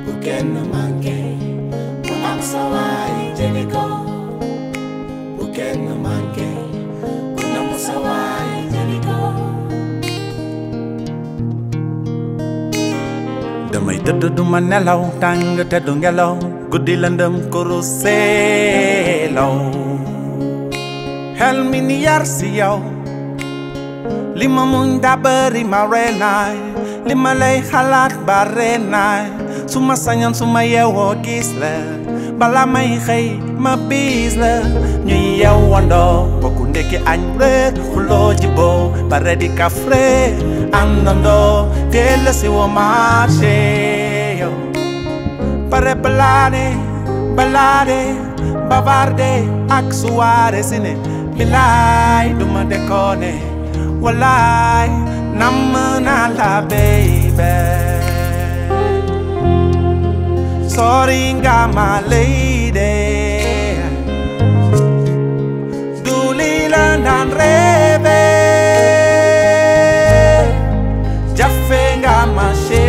bu kenn manqué ku am sa waay jëli ko bu kenn manqué ku namu sa waay jëli ko damay tëdd duma nelaw tàng te du ngelaw guddi lëndëm kuru seelaw xel mi ni yar si yow li ma muñ daa bëri ma reenaay li ma lay xalaat ba reenaay su ma sañoon su ma yeewoo gis la bala may xëy ma biis la ñuy yeewandoo bokku ndekki añ reer xuloo jiboo bare di kafre àndandoo teel si wo marché yow pare balade balade bavarde ak suwaare si ne bilaay duma dekkoone walaay namm naa la baby sorry nga ma lady du li la daan rêve jafe nga ma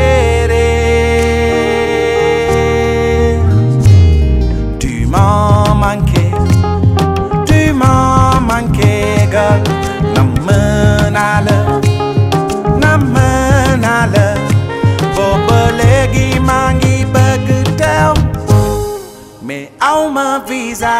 chérie tu m'as manqué tu m'as manqué girl namm naa la namm naa la booba léegi maa ngi bëgg teew mais aw ma visa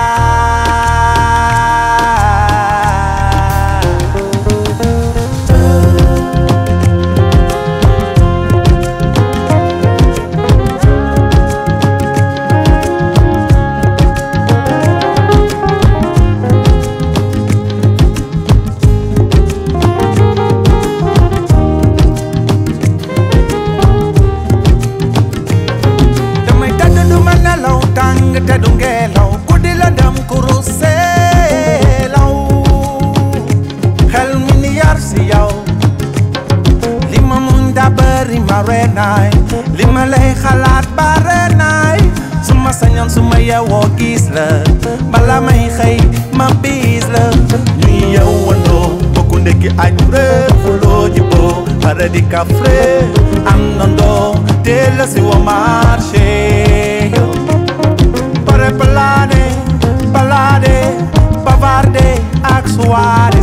damay tëdd du ma nelaw tàng te du ngelaw guddi la dem kuru seelaw xel mi ni yar si yow li ma muñ daa bëri ma reenaay li ma lay xalaat ba reenaay su ma sañoon su ma yeewoo gis la bala may xëy ma biis la ñuy yeewandoo bokku ndekki añ reer fuloo jiboo pare di kafre am nandoo teel si wo marché yow pare balade balade bavarde ak soirée